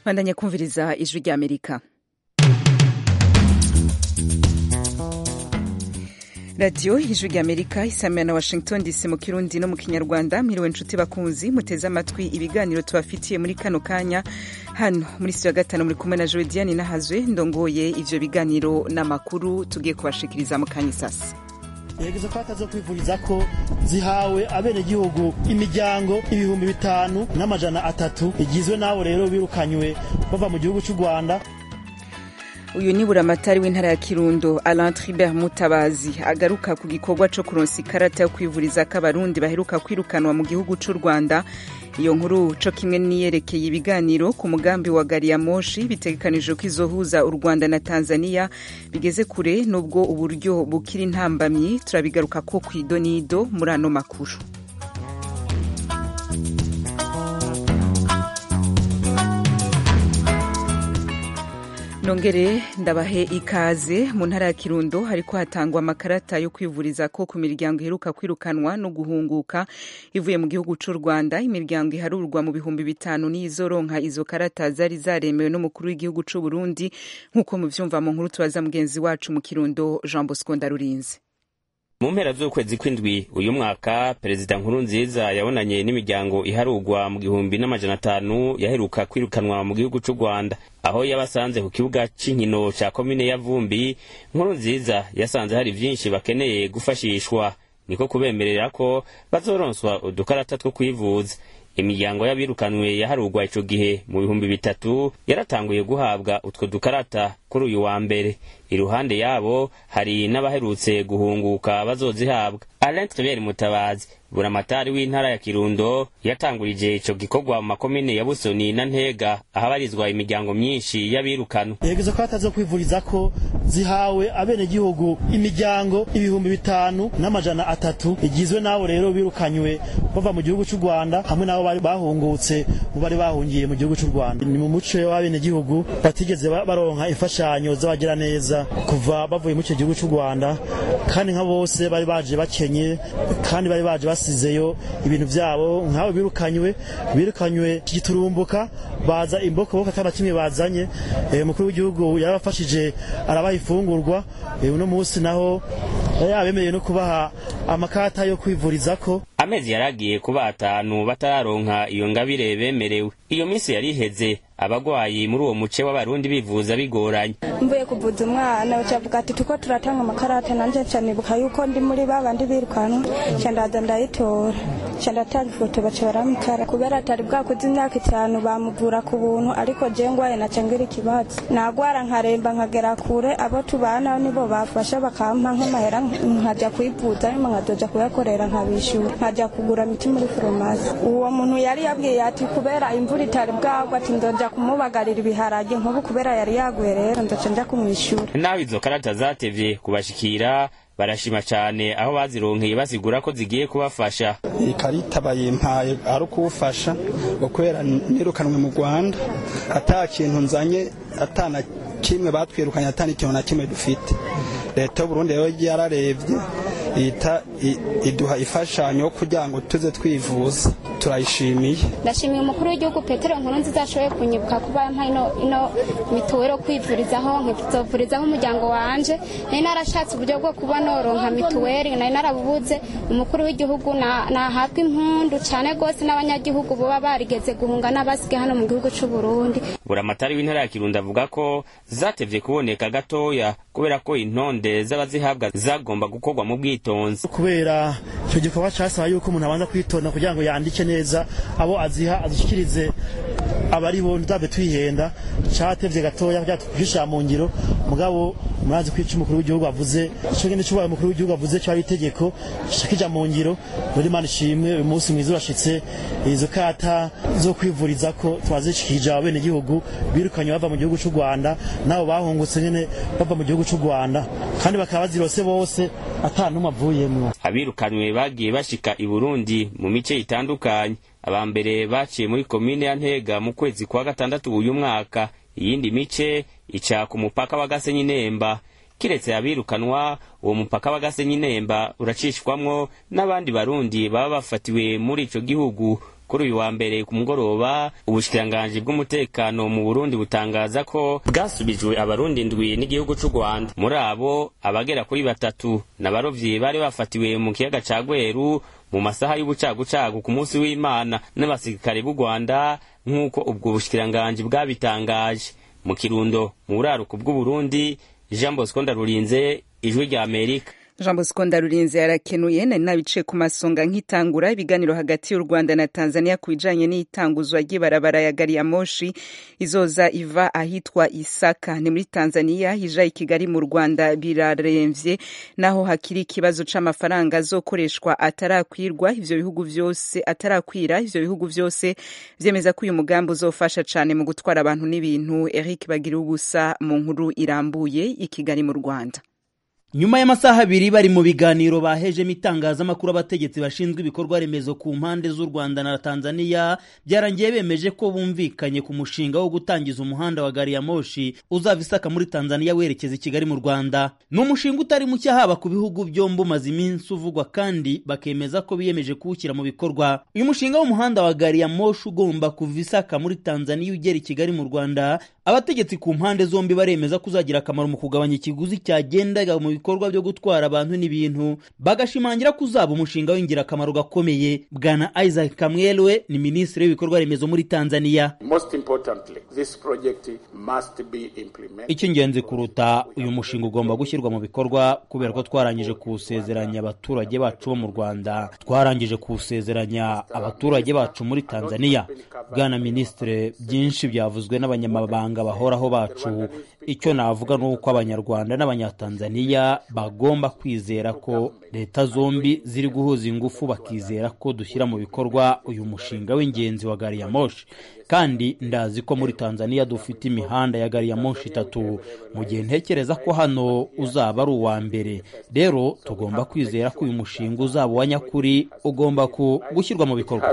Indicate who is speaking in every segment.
Speaker 1: bandanya kumviriza ijwi ry'amerika radiyo ijwi ry'amerika isamira na washington dc mu kirundi no mu kinyarwanda mwiriwe nshuti bakunzi muteze amatwi ibiganiro tubafitiye muri kano kanya hano muri studio ya gatanu muri kumwe na jodiane nahazwe ndongoye ivyo biganiro n'amakuru tugiye kubashikiriza mu kanya isasi
Speaker 2: yegeze ko atazo kwivuriza ko zihawe abenegihugu imiryango ibihumbi bitanu n'amajana atatu igizwe n'abo rero birukanywe bava mu gihugu cy'u rwanda
Speaker 1: uyu ni buramatari w'intara ya kirundo alain tribert mutabazi agaruka ku gikorwa co kuronsa ikarata yo kwivuriza k'abarundi baheruka kwirukanwa mu gihugu c'u rwanda iyo nkuru co kimwe niyerekeye ibiganiro ku mugambi wa gari ya moshi bitegekanijwe ko izohuza u rwanda na tanzania bigeze kure n'ubwo uburyo bukiri intambamyi turabigaruka ko kw'idonido muri ano makuru nongere ndabahe ikaze mu ntara ya kirundo hariko hatangwa amakarata yo kwivuriza ko ku miryango iheruka kwirukanwa no guhunguka ivuye mu gihugu c'u rwanda imiryango iharurwa mu bihumbi bitanu n'izoronka izo karata zari zaremewe n'umukuru w'igihugu c'u burundi nk'uko muvyumva mu nkuru tubaza mugenzi wacu mu kirundo jean bosco ndarurinze
Speaker 3: mu mpera z'ukwezi kw'indwi uyu mwaka perezida nkuru nziza yabonanye n'imiryango iharugwa mu gihumbi n'amajana atanu yaheruka kwirukanwa mu gihugu c'u rwanda aho yabasanze ku kibuga c'inkino ca komine ya vumbi nkuru nziza yasanze hari vyinshi bakeneye gufashishwa niko kubemerera ko bazoronswa udukarata two kwivuza imiryango y'abirukanwe yaharugwa ico gihe mu bihumbi bitatu yaratanguye guhabwa utwo dukarata kuri uyu wa mbere iruhande yabo hari n'abaherutse guhunguka bazozihabwa alain tribert mutabazi buramatari w'intara ya kirundo yatangurije ico gikorwa mu makomine ya busoni na ntega ahabarizwa imiryango myinshi y'abirukanwa
Speaker 2: yegeze ko atazo kwivuriza ko zihawe abenegihugu imiryango ibihumbi bitanu n'amajana atatu igizwe n'abo rero birukanywe bava mu gihugu c'u rwanda hamwe n'abo bari bahungutse mu bari bahungiye mu gihugu c'u rwanda ni mu muco w'abenegihugu batigeze baronka imfashanyo z'abagira neza kuva bavuye mu icyo gihugu c'u rwanda kandi nka bose bari baje bakenye kandi bari baje basizeyo ibintu byabo nk'abo birukanywe birukanywe giturumbuka baza imbokoboko ataba kimwe bazanye umukuru w'igihugu yarabafashije arabaha ifungurwa uno munsi naho yabemereye no kubaha amakata yo kwivurizako
Speaker 3: amezi yaragiye kuba atanu batararonka iyo ngabire bemerewe iyo minsi yari iheze abagwayi muri uwo muce w'abarundi bivuza bigoranye
Speaker 4: mvuye kuvuza umwana bacavuga ati tuko turatanga amakarata nanje nca nibuka yuko ndi muri babandi birukanwa nca ndaza ndayitora nca ndatanga ifoto baca baramukara kubera atari bwakuze imyaka itanu bamuvura ku buntu ariko je ngwaye naca ngira ikibazo nagwara nkaremba nkagera kure abo tubana nibo bafasha bakampa nk'amahera nkaja kwivuza nyuma nkazoja kuyakorera nkabishura nkaja kugura miti muri farumasi uwo muntu yari yabwiye ati kubera imvura itari bwagwa ati ndoja kumubagarira ibiharage nk'ubu kubera yari yaguye rero ndoca nja kumwishyura
Speaker 3: naho izo karata zatevye kubashikira barashima cane aho bazironkeye basigura ko zigiye kubafasha
Speaker 5: iyi karita bayimpaye ari ukuwufasha kubera nirukanwe mu rwanda ata kintu nzanye atana kimwe batwirukanye atana ikintu na kimwe dufite leta y'uburundi rero yararebye ihita iduha imfashanyo yo kugira ngo tuze twivuza turayishimiye
Speaker 6: ndashimiye umukuru w'igihugu petero nkuru nziza ashoboye kunyibuka kuba yampaye ino ino mituweli yo kwivurizaho nkizovurizaho umuryango wanje nari narashatse uburyo bwo kuba noronka mituweli nari narabubuze umukuru w'igihugu nahabwa impundu cyane rwose n'abanyagihugu baba barigeze guhunga n'abasige hano mu gihugu c'u Burundi
Speaker 3: buramatari w'intara ya kirundo avuga ko zatevye kuboneka gatoya kubera ko intonde z'abazihabwa zagomba gukorwa mu bwitonzi
Speaker 2: kubera icyo gikorwa casaba yuko umuntu abanza kwitonda kugira ngo yandike neza abo aziha azishikirize abari bo ntitave twihenda catevye gatoya kugira tugisha mu ngiro mugabo murazi ko ico umukuru w'igihugu avuze ico ngene cyubaye umukuru w'igihugu avuze cyo ari itegeko kija mu ngiro muri mana ishimwe uyu munsi mwiza urashitse izo kata zo kwivuriza ko twazishikije abene gihugu birukanye bava mu gihugu c'u Rwanda nabo bahungutse nyene bava mu gihugu c'u Rwanda kandi bakaba bazirose bose ata numwe avuyemwo
Speaker 3: abirukanwe bagiye bashika i Burundi mu mice itandukanye aba mbere baciye muri komine ya Ntega mu kwezi kwa gatandatu uyu mwaka iyindi mice ica ku mupaka wa Gasenyi Nemba kiretse abirukanwa uwo mupaka w'agasenyi nemba uracishwamwo n'abandi barundi baba bafatiwe muri ico gihugu kuri uyu wa mbere ku mugoroba ubushikiranganji bw'umutekano mu burundi butangaza ko bwasubijwe abarundi ndwi n'igihugu c'u rwanda muri abo abagera kuri batatu n'abarovyi bari bafatiwe mu kiyaga ca gweru mu masaha y'ubucagucagu ku munsi w'imana n'abasirikare b'u rwanda nk'uko ubwo bushikiranganji bwabitangaje mu kirundo mu buraruko bw'uburundi jean bosco ndarurinze ijwi rya amerika
Speaker 1: jean bosco ndarurinze yarakenuye nari nabice ku masonga nk'itangura ibiganiro hagati y'u rwanda na tanzania ku bijanye n'itanguzwa ry'ibarabara ya gari ya moshi izoza iva ahitwa isaka ni muri tanzania hija i kigali mu rwanda biraremvye naho hakiri ikibazo c'amafaranga azokoreshwa atarakwirwa ivyo bihugu vyose atarakwira ivyo bihugu vyose vyemeza ko uyu mugambi uzofasha cane mu gutwara abantu n'ibintu eric bagira ubusa mu nkuru irambuye i kigali mu rwanda
Speaker 7: nyuma y'amasaha abiri bari mu biganiro bahejemo itangazamakuru abategetsi bashinzwe ibikorwa remezo ku mpande z'u rwanda na tanzania byarangiye bemeje ko bumvikanye ku mushinga wo gutangiza umuhanda wa gari ya moshi uzava isaka muri tanzania werekeza i kigali mu rwanda ni umushinga utari muke haba ku bihugu byombi umaze iminsi uvugwa kandi bakemeza ko biyemeje kuwushyira mu bikorwa uyu mushinga w'umuhanda wa gari ya moshi ugomba kuva isaka muri tanzania ugera i kigali mu rwanda abategetsi ku mpande zombi baremeza ko uzagira akamaro mu kugabanya ikiguzi cyagendaga mu bikorwa byo gutwara abantu n'ibintu bagashimangira ko uzaba umushinga w'ingirakamaro gakomeye bwana isaac kamwelwe ni minisitiri w'ibikorwa remezo muri tanzania icy'ingenzi kuruta uyu mushinga ugomba gushyirwa mu bikorwa kubera ko twarangije kuwusezeranya abaturage bacu bo mu rwanda twarangije kuwusezeranya abaturage bacu muri tanzania bwana minisitiri byinshi byavuzwe n'abanyamabanga bahoraho bacu icyo navuga ni uko abanyarwanda n'abanyatanzaniya bagomba kwizera ko leta zombi ziri guhuza ingufu bakizera ko dushyira mu bikorwa uyu mushinga w'ingenzi wa gari ya moshi kandi ndazi ko muri tanzania dufite imihanda ya gari ya moshi itatu mu gihe ntekereza ko hano uzaba ari uwa mbere rero tugomba kwizera ko uyu mushinga uzaba uwa nyakuri ugomba gushyirwa mu bikorwa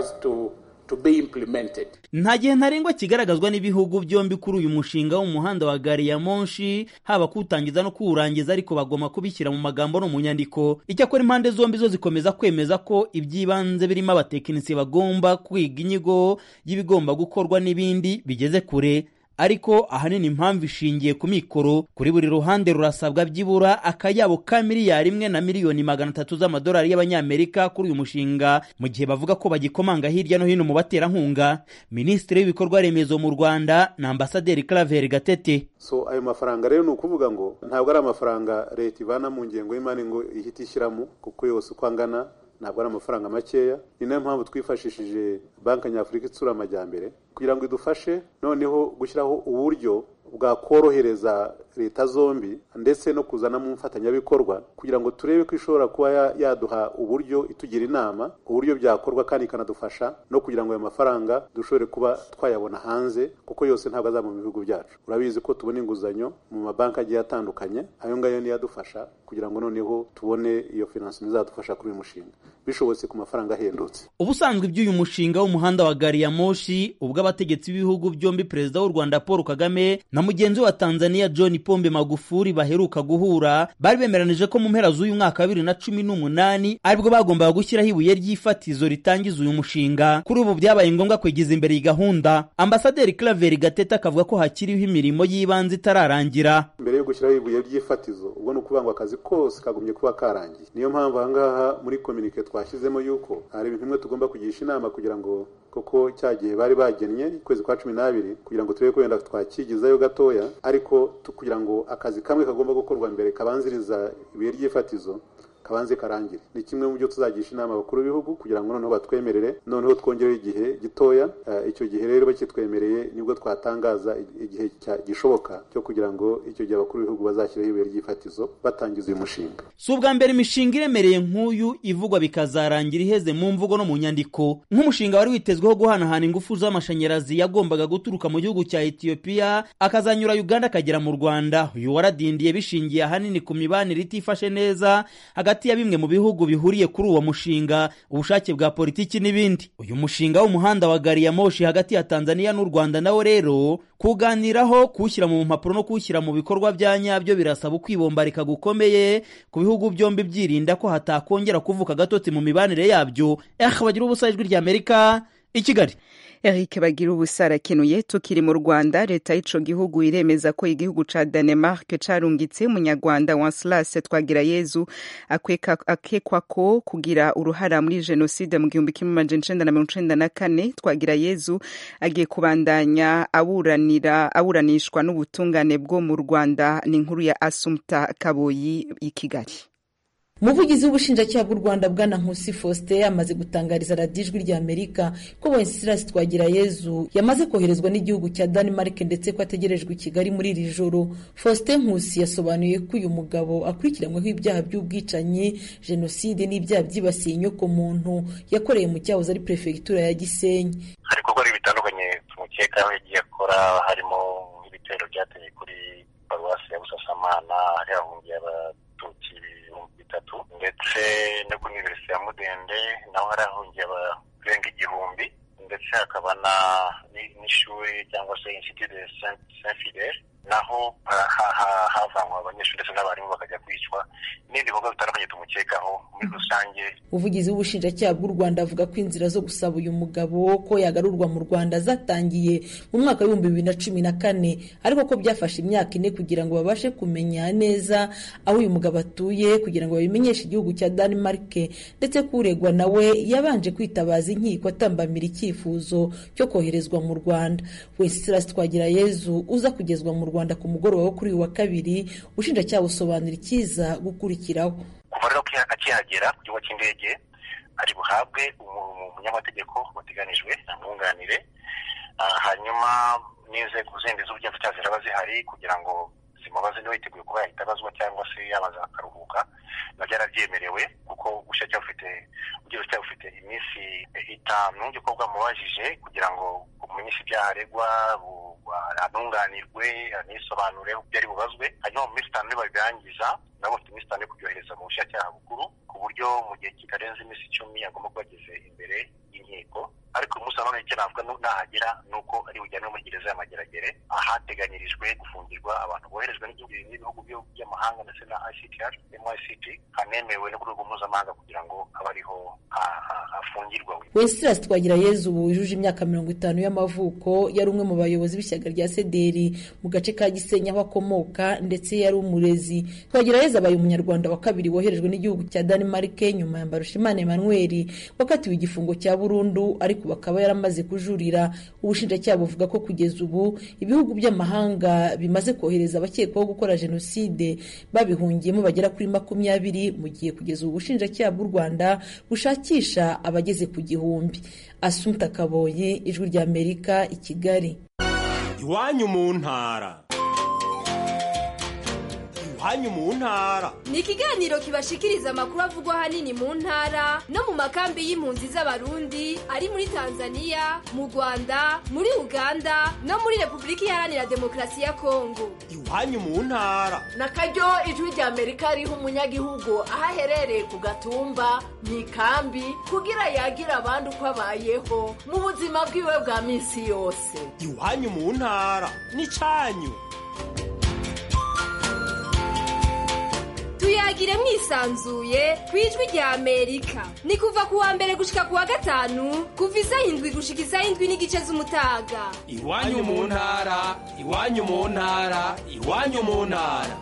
Speaker 8: to be implemented.
Speaker 7: nta gihe ntarengwa kigaragazwa n'ibihugu byombi kuri uyu mushinga w'umuhanda wa gari ya monshi haba kuwutangiza no kuwurangiza ariko bagomba kubishyira mu magambo no mu nyandiko icyakora impande zombi zo zikomeza kwemeza ko iby'ibanze birimo abatekinisiye bagomba kwiga inyigo y'ibigomba gukorwa n'ibindi bigeze kure ariko ahanini impamvu ishingiye ku mikoro kuri buri ruhande rurasabwa byibura akayabo ka miliyari imwe na miliyoni magana atatu z'amadolari y'abanyamerika kuri uyu mushinga mu gihe bavuga ko bagikomanga hirya no hino mu baterankunga minisitiri w'ibikorwa remezo mu rwanda na ambasaderi claver gatete
Speaker 8: so ayo mafaranga rero ni ukuvuga ngo ntabwo ari amafaranga leta ivana mu ngengo y'imari ngo ihite ishyiramo kuko yose uko angana ntabwo ari amafaranga makeya ni nayo mpamvu twifashishije banki nyafurika itsura amajyambere kugira ngo idufashe noneho gushyiraho uburyo bwakorohereza leta zombi ndetse no kuzanamo umufatanyabikorwa kugira ngo turebe ko ishobora kuba yaduha uburyo itugira inama uburyo byakorwa kandi ikanadufasha no kugira ngo ayo mafaranga dushobore kuba twayabona hanze kuko yose ntabwo azaba mu bihugu byacu urabizi ko tubona inguzanyo mu mabanki agiye atandukanye ayo ngayo niyo adufasha kugira ngo noneho tubone iyo finansi izadufasha kuri uyu mushinga bishobotse ku mafaranga ahendutse
Speaker 7: ubusanzwe iby'uyu mushinga w'umuhanda wa gari ya moshi ubwo abategetsi b'ibihugu byombi perezida w'u rwanda paul kagame na mugenzi we wa tanzania john pombe magufuri baheruka guhura bari bemeranije ko mu mpera z'uyu mwaka wa bibiri na cumi n'umunani aribwo bagombaga gushyiraho ibuye ry'ifatizo ritangiza uyu mushinga kuri ubu byabaye ngombwa kwegeza imbere iyi gahunda ambasaderi claver gatete akavuga ko hakiriho imirimo y'ibanze itararangira
Speaker 8: mbere yo gushyiraho ibuye ry'ifatizo ubwo ni ukuvuga ngo akazi kose kagumye kuba karangiye niyo mpamvu ahangaha muri kominike twashyizemo yuko hari ibintu bimwe tugomba kugisha inama kugira ngo koko cya gihe bari bagennye ukwezi kwa cumi n'abiri kugira ngo turebe ko wenda twakigizayo gatoya ariko kugira ngo akazi kamwe kagomba gukorwa mbere kabanziriza ibuye ry'ifatizo kabanze karangire ni kimwe mu byo tuzagisha inama abakuru b'ibihugu kugira ngo noneho batwemerere noneho twongereho igihe gitoya icyo gihe rero bakitwemereye nibwo twatangaza igihe gishoboka cyo kugira ngo icyo gihe abakuru b'ibihugu bazashyireho ibuye ry'ifatizo batangiza uyu mushinga
Speaker 7: si ubwa mbere imishinga iremereye nk'uyu ivugwa bikazarangira iheze mu mvugo no mu nyandiko nk'umushinga wari witezweho guhanahana ingufu z'amashanyarazi yagombaga guturuka mu gihugu cya etiyopiya akazanyura uganda akagera mu rwanda uyu waradindiye bishingiye ahanini ku mibanire itifashe neza hagati ya bimwe mu bihugu bihuriye kuri uwo mushinga ubushake bwa politiki n'ibindi uyu mushinga w'umuhanda wa gari ya moshi hagati ya tanzania n'u rwanda nawo rero kuganiraho kuwushyira mu mpapuro no kuwushyira mu bikorwa bya nyabyo birasaba ukwibombarika gukomeye ku bihugu byombi byirinda ko hatakongera kuvuka agatotsi mu mibanire yabyo eh bagira ubusa ijwi ry'amerika i kigali
Speaker 1: Eric bagira ubusa arakenuye tukiri mu Rwanda leta y'ico gihugu iremeza ko igihugu ca Denmark carungitse umunyarwanda Wenceslas Twagirayezu akekwa ko kugira uruhara muri jenoside mu gihumbi kimwe amajana icenda na mirongo icenda na kane Twagirayezu agiye kubandanya aburanira aburanishwa n'ubutungane bwo mu Rwanda ni inkuru ya Assumpta Kaboyi i Kigali
Speaker 9: umuvugizi w'ubushinjacyaha bw'u rwanda bwana nkusi faustin amaze gutangariza radiyo ijwi rya amerika ko wenceslas twagirayezu yamaze koherezwa n'igihugu cya denmark ndetse ko ategerejwe i kigali muri iri joro faustin nkusi yasobanuye ko uyu mugabo akurikiranyweho ibyaha by'ubwicanyi jenoside n'ibyaha byibasiye inyokomuntu yakoreye mu cyahoze ari perefegitura ya gisenyi
Speaker 10: hari ibikorwa bitandukanye tumukekaho yagiye akora harimo nk'ibitero byateye kuri paruwasi ya busasamana hari hahungiye abatutsi bitatu ndetse no kuri univerisite ya mudende naho hari hahungiye abarenga igihumbi ndetse hakaba n'ishuri cyangwa se institut de saint fidele naho havanwa abanyeshuri ndetse n'abarimu bakajya kwicwa n'ibindi bikorwa bitandukanye tumukekaho muri rusange
Speaker 9: umuvugizi w'ubushinjacyaha bw'u rwanda avuga ko inzira zo gusaba uyu mugabo ko yagarurwa mu rwanda zatangiye mu mwaka w'ibihumbi bibiri na cumi na kane ariko ko byafashe imyaka ine kugira ngo babashe kumenya neza aho uyu mugabo atuye kugira ngo babimenyeshe igihugu cya denmark ndetse ko uregwa nawe yabanje kwitabaza inkiko atambamira icyifuzo cyo koherezwa mu rwanda wenceslas twagirayezu uza kugezwa mu rwanda ku mugoroba wo kuri uyu wa kabiri ubushinjacyaha busobanura icyiza gukurikiraho
Speaker 10: kuva rero akihagera ku kigo cy'indege ari buhabwe umunyamategeko wateganijwe amwunganire hanyuma n'inzego zindi z'ubugenzacyaha ziraba zihari kugira ngo zimubaze niba yiteguye kuba yahita abazwa cyangwa se yabaza akaruhuka nabyo yarabyemerewe kuko ubushinjacyaha bufite ubugenzacyaha bufite iminsi itanu yo kuba bwamubajije kugira ngo bumenyeshe ibyaha aregwa anunganirwe anisobanure ibyo ari bubazwe hanyuma mu minsi itanu nibabirangiza nabo bafite iminsi itanu yo kubyohereza mu bushinjacyaha bukuru ku buryo mu gihe kitarenze iminsi icumi agomba kuba ageze imbere y'inkiko ariko uyu munsi nanone icyo navuga nahagera ni uko ari bujyanwe muri gereza y'amageragere ahateganyirijwe gufungirwa abantu boherejwe n'ibihugu by'amahanga ndetse na ICTR MICT hanemewe no ku rwego mpuzamahanga kugira ngo abe ariho afungirwa
Speaker 9: wenceslas twagirayezu ubu wujuje imyaka mirongo itanu y'amavuko yari umwe mu bayobozi b'ishyaka rya sederi mu gace ka gisenyi aho akomoka ndetse yari umurezi twagirayezu abaye umunyarwanda wa kabiri woherejwe n'igihugu cya denmark nyuma ya mbarushimana emmanuel wakatiwe igifungo cya burundu ariko bakaba yaramaze kujurira ubushinjacyaha buvuga ko kugeza ubu ibihugu by'amahanga bimaze kohereza abakekwaho gukora jenoside babihungiyemo bagera kuri makumyabiri mu gihe kugeza ubu ubushinjacyaha bw'u rwanda bushakisha abageze ku gihumbi asumta kaboyi ijwi rya amerika i kigali
Speaker 11: iwanyu mu ntara iwanyu mu ntara
Speaker 12: ni ikiganiro kibashikiriza amakuru avugwa ahanini mu ntara no mu makambi y'impunzi z'abarundi ari muri tanzania mu rwanda muri uganda no muri repubulika iharanira demokarasi ya kongo
Speaker 11: iwanyu mu ntara
Speaker 13: na karyo ijwi rya amerika riha umunyagihugu aho aherereye ku gatumba mu ikambi kugira yagira abandi uko abayeho mu buzima bwiwe bwa minsi yose
Speaker 11: iwanyu mu ntara ni cyanyu
Speaker 12: tuyagire mwisanzuye ku ijwi rya amerika ni kuva ku wa mbere gushika ku wa gatanu kuva isaha indwi gushika isaha indwi n'igice z'umutaga
Speaker 11: iwanyu mu ntara iwanyu mu ntara iwanyu mu ntara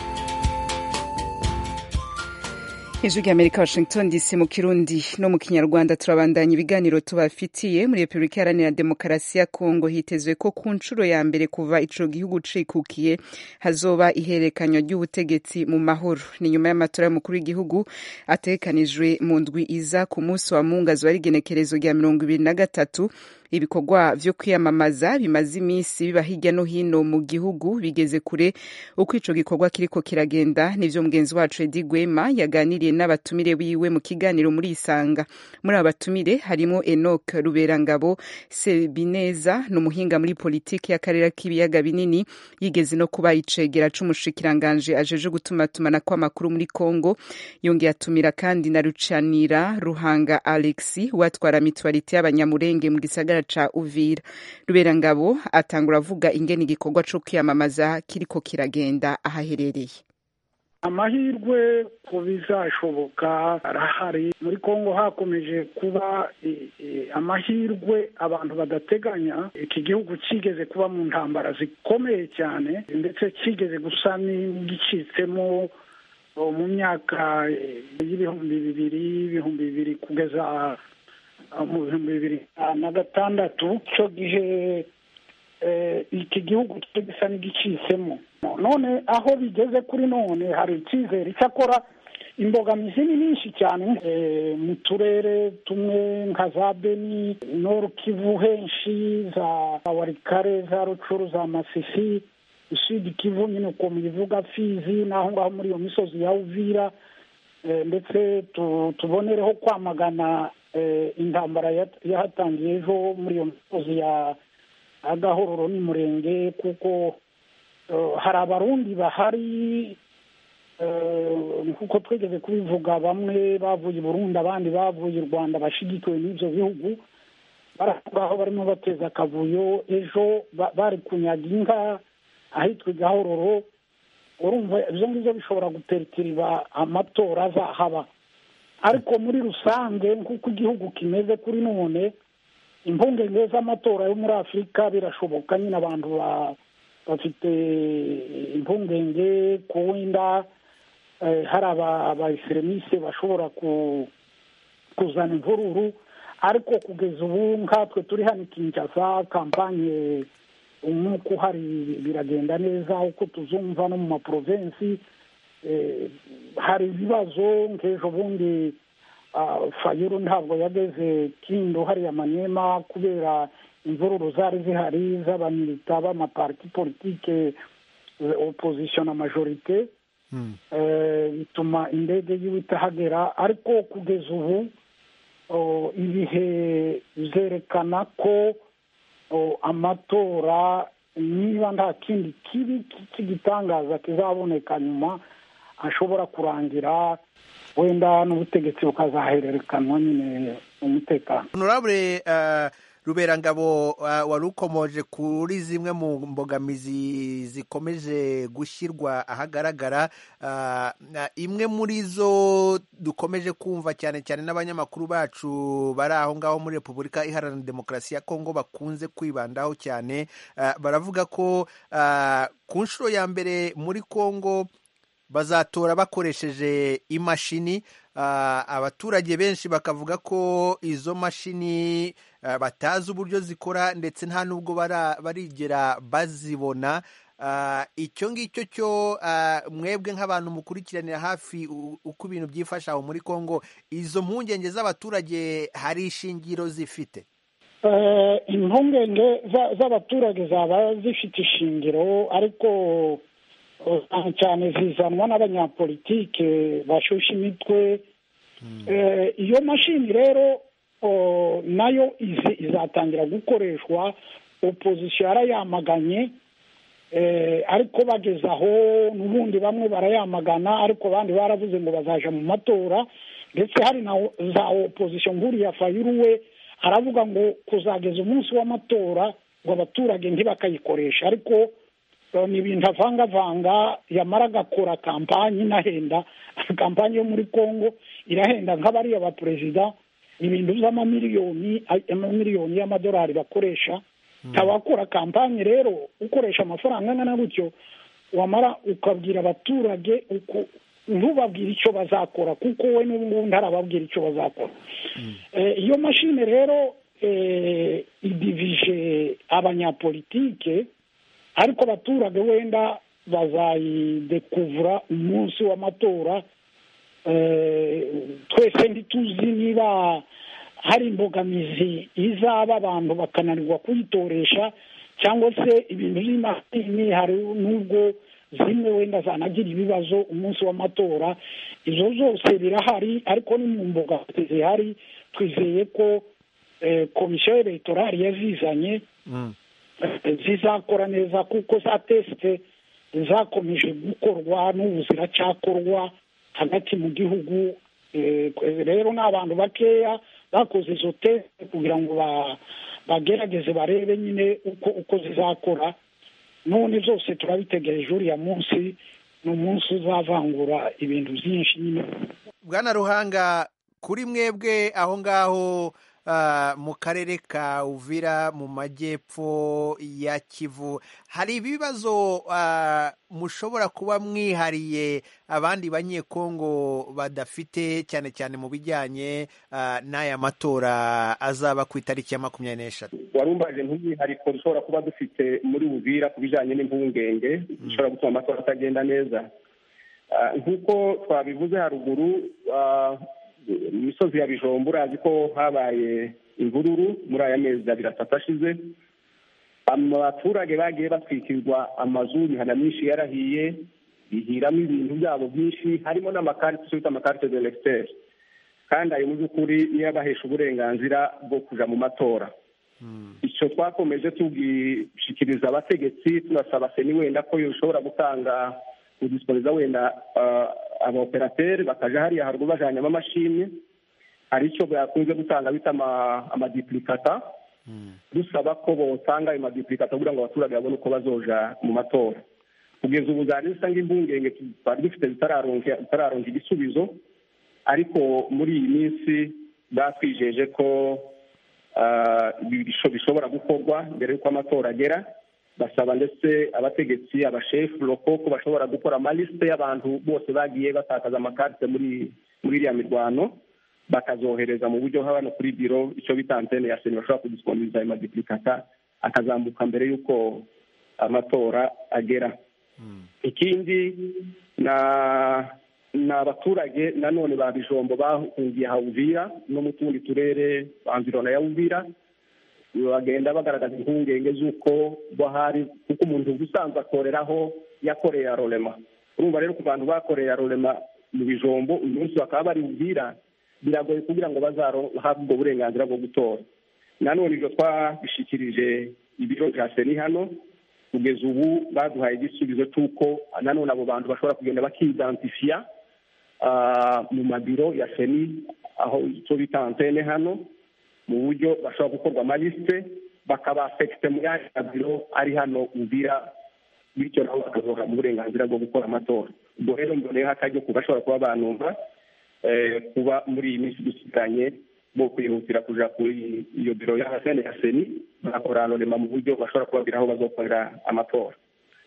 Speaker 1: ijwi rya amerika washington dc mu kirundi no mu kinyarwanda turabandanya ibiganiro tubafitiye muri repubulika iharanira demokarasi ya kongo hitezwe ko ku nshuro ya mbere kuva ico gihugu cikukiye hazoba ihererekanywa ry'ubutegetsi mu mahoro ni nyuma y'amatora y'umukuru w'igihugu ategekanijwe mu ndwi iza ku munsi wa mungu azoba ari igenekerezo rya mirongo ibiri na gatatu ibikorwa vyo kwiyamamaza bimaze iminsi biba hirya no hino mu gihugu bigeze kure uko ico gikorwa kiriko kiragenda nivyo mugenzi wacu Edi Gwema yaganiriye n'abatumire biwe mu kiganiro muri Isanga muri aba batumire harimo Enoch Ruberangabo Sebineza n'umuhinga muri politiki y'akarere k'ibiyaga binini yigeze no kuba icegera c'umushikiranganje ajeje gutumatumana kw'amakuru muri Kongo yongeye atumira kandi na Rucanira Ruhanga Alexi watwara mitwarite y'abanyamurenge mu gisagara ca Uvira Ruberangabo atangura avuga ingene igikorwa co kwiyamamaza kiriko kiragenda ahaherereye
Speaker 14: amahirwe ko bizashoboka arahari muri kongo hakomeje kuba eh, eh, amahirwe abantu badateganya iki gihugu kigeze kuba mu ntambara zikomeye cyane ndetse kigeze gusa n'igicitsemo oh, mu myaka eh, y'ibihumbi bibiri ibihumbi bibiri kugeza ah, mu bihumbi bibiri na gatandatu icyo gihe eh, iki gihugu cyari gisa n'igicitsemo none aho bigeze kuri none hari icyizere icyakora imbogamizi ni nyinshi cyane eh, mu turere tumwe nka za beni noru kivu henshi za warikare za rucuru za masisi isudi kivu nyine uko mubivuga fizi n'aho ngaho muri iyo misozi ya uvira eh, ndetse tu- tubonereho kwamagana eh, intambara yat- yahatangiye ejo muri iyo misozi ya agahororo n'umurenge kuko eh, hari abarundi bahari eh, nkuko twigeze kubivuga bamwe bavuye i burundi abandi bavuye i rwanda bashigikiwe n'ibyo bihugu baraho barimo bateza akavuyo ejo ba- bari kunyaga inka ahitwa i gahororo urumva ibyo ngibyo bishobora guterikiriba amatora azahaba ariko muri rusange nk'uko igihugu kimeze kuri none impungenge z'amatora yo muri afurika birashoboka nyine abantu ba- bafite impungenge ku wenda eh, hari aba- abaeseremise bashobora ku- kuzana imvururu ariko kugeza ubu nkatwe turi hano i kinshasa kampanye umwuka uhari biragenda neza uko tuzumva no mu maprovensi eh, hari ibibazo nk'ejo bundi ah, fayulu ntabwo yageze kindo hariya manyema kubera imvururu zari zihari z'abamilita b'amaparti politike eh, opposition na majorite eh, bituma indege yiwe itahagera ariko kugeza ubu oh, ibihe byerekana ko oh, amatora niba nta kindi kibi cy'igitangaza kizaboneka nyuma ashobora kurangira wenda n'ubutegetsi bukazahererekanwa nyine umutekano
Speaker 15: honorable uh, ruberangabo uh, wari ukomoje kuri zimwe mu mbogamizi zikomeje gushyirwa ahagaragara uh, na imwe muri zo dukomeje kumva cyane cyane n'abanyamakuru bacu bari aho ngaho muri repubulika iharanira demokarasi ya kongo bakunze kwibandaho cyane uh, baravuga ko uh, ku nshuro ya mbere muri kongo bazatora bakoresheje imashini uh, abaturage benshi bakavuga ko izo mashini uh, batazi uburyo zikora ndetse nta n'ubwo bara- barigera bazibona uh, icyo ngicyo cyo uh, mwebwe nk'abantu mukurikiranira hafi u- uko ibintu byifashe aho muri kongo izo mpungenge z'abaturage hari ishingiro zifite
Speaker 14: Eh, impungenge za- z'abaturage zaba zifite ishingiro ariko eh, cyane cyane zizanwa n'abanyapolitike bashusha imitwe Eh, iyo mashini rero oh, nayo izi- izatangira gukoreshwa opozisiyo yarayamaganye eh, ariko bageze aho n'ubundi bamwe barayamagana ariko abandi baravuze ngo bazaja mu matora ndetse hari na za opozisiyo nkuriya fayulu we aravuga ngo kuzageza umunsi w'amatora ngo abaturage ntibakayikoresha ariko eh, ni ibintu avangavanga yamara agakora kampanyi inahenda kampanyi yo muri congo irahenda nk'abariya ba perezida ibintu by'amamiliyoni amamiliyoni y'amadolari bakoresha tabakora kampanyi rero ukoresha amafaranga angana gutyo wamara ukabwira abaturage uko ntubabwire icyo bazakora kuko we n'ubu ngubu ntarababwira icyo bazakora Eh, iyo mashini rero eh, idivije abanyapolitike ariko abaturage wenda bazayidekuvura umunsi w'amatora Eh, twese ntituzi niba hari imbogamizi izaba abantu bakananirwa kuyitoresha cyangwa se ibintu by'imashini hari n'ubwo zimwe wenda zanagira ibibazo umunsi w'amatora izo zose birahari ariko ni mu mbogamizi zihari twizeye ko eh, komisiyo elegtorali yazizanye eh, zizakora neza kuko za tesite zakomeje gukorwa n'ubu ziracyakorwa hagati mu gihugu eh, rero ni abantu bakeya bakoze izo tesite kugira ngo ba- bagerageze barebe nyine uko uko zizakora none zose turabitegereje uriya munsi ni umunsi uzavangura ibintu byinshi nyine
Speaker 15: bwana ruhanga kuri mwebwe aho ngaho ah, mu karere ka uvira mu majyepfo ya kivu hari ibibazo ah, mushobora kuba mwihariye abandi banyekongo badafite cyane cyane mu bijyanye ah, n'aya matora azaba ku itariki ya makumyabiri n'eshatu
Speaker 16: warumbaje nk'umwihariko dushobora kuba dufite muri buvira ku bijyanye n'impungenge bishobora gutuma amatora atagenda neza Ah, nk'uko twabivuze haruguru ah, mu misozi ya bijombo urazi ko habaye imvururu muri aya mezi abiri atatu ashize abaturage bagiye batwikirwa amazu imihana myinshi yarahiye bihiramo ibintu byabo byinshi harimo n'amakarite icyo bita amakarite de lecteur kandi ayo mu by'ukuri niyo abahesha uburenganzira bwo kuja mu matora icyo twakomeje tubwishikiriza abategetsi tunasaba seni wenda ko yoshobora gutanga kudisipoliza wenda ah, abaoperateri bakaja hariya haruguru bajanyamo amashimwe hari icyo bakunze gutanga bita ama- amadiplikata dusaba ko botanga ayo madiplikata kugira ngo abaturage babone uko bazoja mu matora kugeza ubu zari zisa nk'impungenge twari dufite zitararonka zitararonka igisubizo ariko muri iyi minsi batwijeje ko ah, bisho- bishobora gukorwa mbere y'uko amatora agera basaba ndetse abategetsi abashefu loko ko bashobora gukora amalisite y'abantu bose bagiye batakaza amakarite muri muri iriya mirwano bakazohereza mu buryo hano kuri biro icyo bita antene ya seni bashobora kudisiponiriza ayo madiplikata akazambuka mbere y'uko amatora agera ikindi na ni abaturage nanone ba bijombo bahungiye hawuvira no mu tundi turere banzirona ya uvira bagenda bagaragaza impungenge z'uko bahari kuko umuntu ubusanzwe akoreraho yakoreye arorema urumva rero ku bantu bakoreye arorema mu bijombo uyu munsi bakaba bari uvira biragoye kugira ngo bazahabwe ubwo burenganzira bwo gutora nanone ibyo twabishikirije ibiro bya seni hano kugeza ubu baduhaye igisubizo cy'uko nanone abo bantu bashobora kugenda bakidantifiya ah, mu mabiro ya seni aho icyo bita antene hano mu buryo bashobora gukorwa amalisite bakaba afekite mu yandi mabiro ari hano uvira bityo nabo bakazohabwa uburenganzira bwo gukora amatora ubwo rero mboneyeho akaryo ku bashobora kuba banumva eh, kuba muri iyi minsi dusigaranye bo kwihutira kuja kuri iyo biro ya sene ya seni bagakora anonema mu buryo bashobora kubabwira aho bazokorera amatora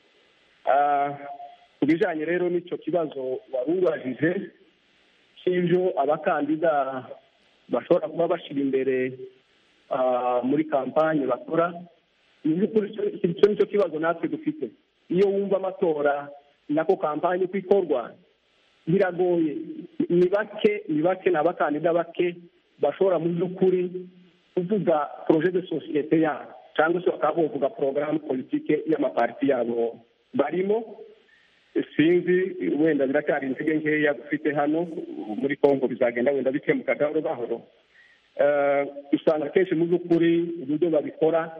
Speaker 16: Ah, ku bijanye rero n'icyo kibazo wari ubajije cy'ibyo abakandida bashobora kuba bashyira imbere ah, muri kampanye bakora mu by'ukuri icyo- icyo nicyo kibazo natwe dufite iyo wumva amatora nako kampanye uko ikorwa biragoye ni bake ni bake ni abakandida bake bashobora mu by'ukuri kuvuga projet de societe yabo cyangwa se bakaba bavuga porogaramu politike y'amapariti yabo barimo sinzi wenda biracyari intege nkeya dufite hano muri congo bizagenda wenda bikemuka gahoro gahoro Eh, usanga akenshi mu by'ukuri uburyo babikora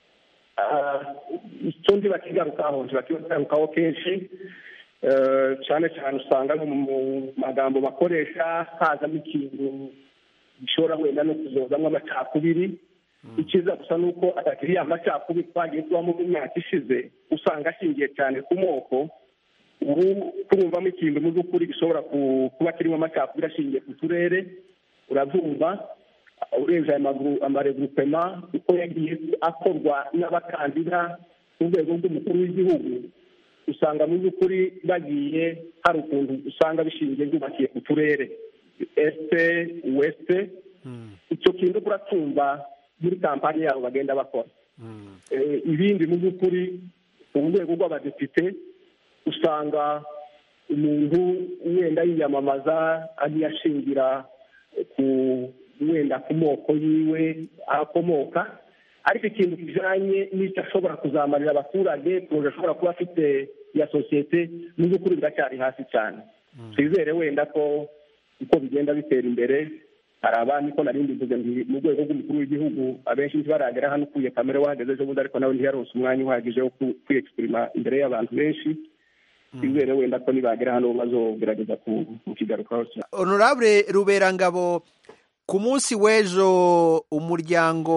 Speaker 16: ah, icyo ndi bakigarukaho ntibakigarukaho kenshi Eh, cyane cyane usanga no mu magambo bakoresha hazamo ikintu gishobora wenda no kuzozamo amacakubiri icyiza gusa ni uko atakiri ya macakubiri twagiye tubamo mu myaka ishize usanga ashingiye cyane ku moko ubu turumvamo ikintu mu by'ukuri gishobora ku- kuba kirimo amacakubiri ashingiye ku turere urabyumva urebye aya maguru amaregrupema uko yagiye akorwa n'abakandida ku rwego rw'umukuru w'igihugu usanga mu by'ukuri bagiye hari ukuntu usanga bishingiye byubakiye ku turere este weste icyo kintu uracyumva muri kampani yabo bagenda bakora Eh, ibindi mu by'ukuri ku rwego rw'abadepite usanga umuntu wenda yiyamamaza agiye ashingira ku wenda ku moko yiwe akomoka ariko ikintu kijanye n'icyo ashobora kuzamarira abaturage poroje ashobora kuba afite ya sosiyete mu by'ukuri biracyari hasi cyane twizere wenda ko uko bigenda bitera imbere hari abandi ko nari mbivuze nti mu rwego rw'umukuru w'igihugu abenshi ntibaragera hano ukuye kamere wahageze ejo bundi ariko nawe ntiyaronse umwanya uhagije wo ku- kwiyexprima imbere y'abantu benshi twizere wenda ko nibagera hano bazogerageza ku- kukigarukaho cyane
Speaker 15: honorable ruberangabo ku munsi w'ejo umuryango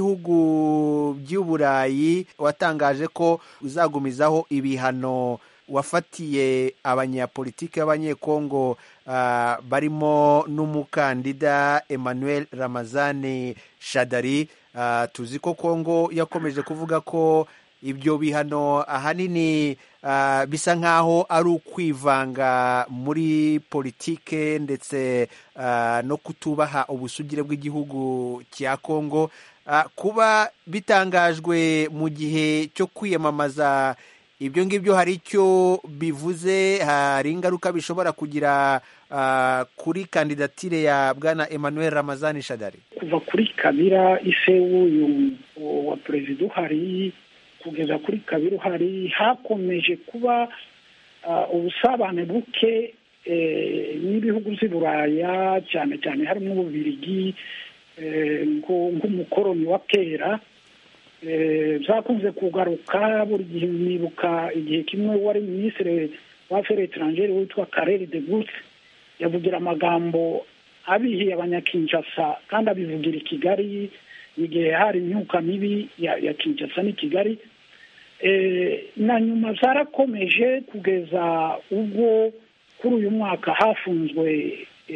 Speaker 15: w'ibihugu by'uburayi watangaje ko uzagumizaho ibihano wafatiye abanyapolitiki b'abanyekongo uh, barimo n'umukandida emmanuel ramazani shadari uh, tuzi ko kongo yakomeje kuvuga ko ibyo bihano ahanini uh, bisa nk'aho ari ukwivanga muri politike ndetse uh, no kutubaha ubusugire bw'igihugu cya kongo uh, kuba bitangajwe mu gihe cyo kwiyamamaza ibyo ngibyo hari icyo bivuze hari ingaruka bishobora kugira uh, kuri kandidatire ya bwana emmanuel ramazani shadari
Speaker 14: kuva kuri kabira ise w'uyu wa perezida uhari kugeza kuri kabiri uhari hakomeje kuba ubusabane buke n'ibihugu by'i buraya cyane cyane harimo ububirigi nk'umukoroni wa kera byakunze kugaruka buri gihe nibuka igihe kimwe wari minisitiri wa feri etarangeri witwa kareri de gute yavugira amagambo abihiye abanyakinshasa kandi abivugira i kigali igihe hari imyuka mibi ya kinshasa n'i kigali na nyuma zarakomeje kugeza ubwo kuri uyu mwaka hafunzwe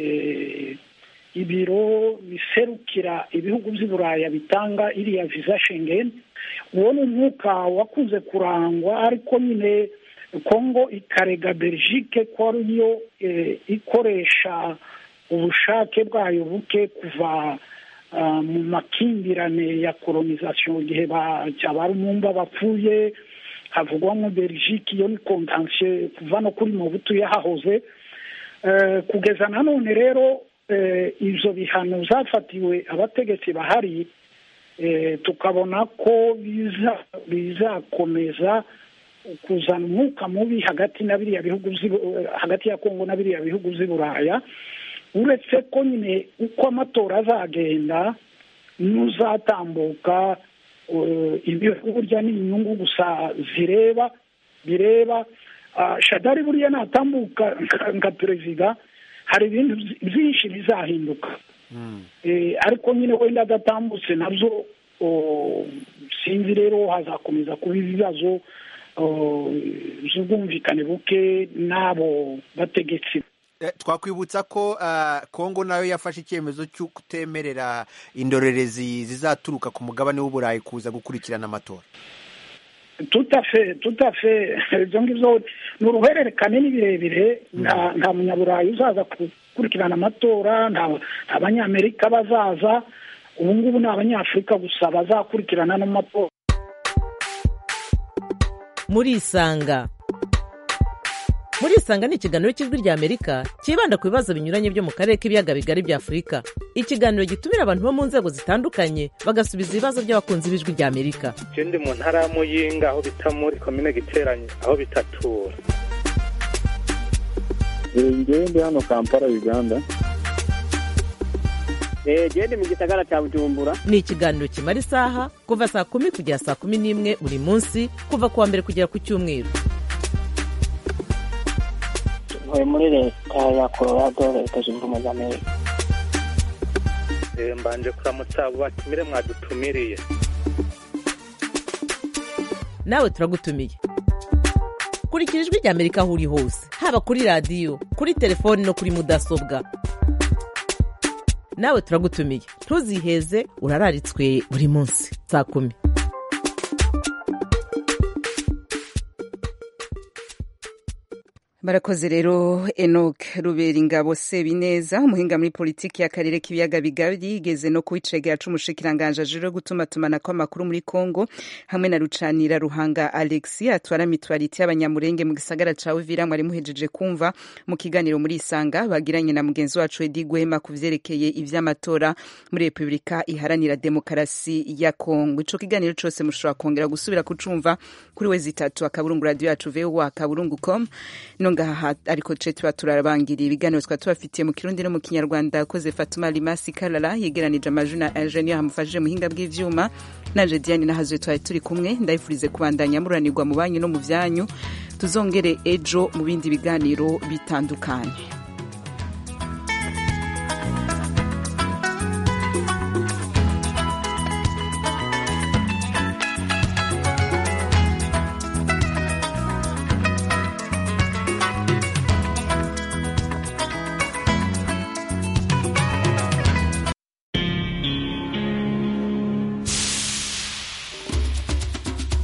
Speaker 14: ibiro biserukira ibihugu by'i buraya bitanga iriya viza shengeni uwo ni umwuka wakunze kurangwa ariko nyine kongo ikarega belgique ko ariyo ikoresha ubushake bwayo buke kuva mu makimbirane ya kolonizasiyo igihe cyaba bapfuye havugwamo belgique iyo ni kontansiyo kuva no kuri mubutu yahahoze kugeza nanone rero ibyo bihano zafatiwe abategetsi bahari tukabona ko bizakomeza kuzana umwuka mubi hagati na biriya bihugu hagati ya kongo na biriya bihugu by'i buraya uretse ko nyine uko amatora azagenda n'uzatambuka ibihugu burya ni inyungu gusa zireba bireba shadari buriya natambuka nka perezida hari ibintu byinshi bizahinduka ariko nyine wenda adatambutse nabyo sinzi rero hazakomeza kuba ibibazo by'ubwumvikane buke n'abo bategetsi
Speaker 15: twakwibutsa ko kongo nayo yafashe icyemezo cyo kutemerera indorerezi zizaturuka ku mugabane w'uburayi kuza gukurikirana amatora
Speaker 14: tutafe tutafe ibyo ngibyo ni uruhererekane ni birebire nta munyaburayi uzaza gukurikirana amatora nta abanyamerika bazaza ubu ngubu ni abanyafurika gusa bazakurikirana n'amatora
Speaker 17: murisanga murisanga ni ikiganiro cy'ijwi ry'amerika cyibanda ku bibazo binyuranye byo mu karere k'ibiyaga bigari bya afurika ikiganiro gitumira abantu bo mu nzego zitandukanye bagasubiza ibibazo by'abakunzi b'ijwi ry'amerika
Speaker 18: icyo ndi mu ntara ya muyinga aho bita muri komine giteranye aho bitatura
Speaker 19: ngewe ndi hano kampala uganda
Speaker 20: genda mu gisagara cya bujumbura
Speaker 17: ni ikiganiro kimara isaha kuva saa kumi kugera saa kumi n'imwe buri munsi kuva ku wa mbere kugera ku cyumweru
Speaker 20: ntuye muri leta ya colorado leta zunze ubumwe za amerika
Speaker 18: mbanje kuramutsa abo batumire mwadutumiriye
Speaker 17: nawe turagutumiye kurikira ijwi ry'amerika aho uri hose haba kuri radiyo kuri telefoni no kuri mudasobwa nawe turagutumiye ntuziheze urararitswe buri munsi saa kumi
Speaker 1: barakoze rero enoc rubera ingabo sebineza umuhinga muri politiki y'akarere k'ibiyaga bigari yigeze no kuwicegera c'umushikiranganje ajejwe gutumatumanako amakuru muri congo hamwe na rucanira ruhanga alexi atwara mitwariti y'abanyamurenge mu gisagara ca uvira mwari muhejeje kumva mu kiganiro muri isanga bagiranye na mugenzi wacu edi gwema ku vyerekeye ivy'amatora muri repubulika iharanira demokarasi ya congo ico kiganiro cose mushobora kongera gusubira kucumva kuri wezi itatu akaburungu radio yacu voa akaburungu com no ngaha ariko ce tuba turabangiriye ibiganiro twaba tubafitiye mu kirundi no mu kinyarwanda yakoze fatuma limasi karara yegeranije amajwi na ingenieur hamufashije muhinga bw'ivyuma nanje diane nahazwe twari turi kumwe ndayifurize kubandanya muranirwa mu banyu no mu vyanyu tuzongere ejo mu bindi biganiro bitandukanye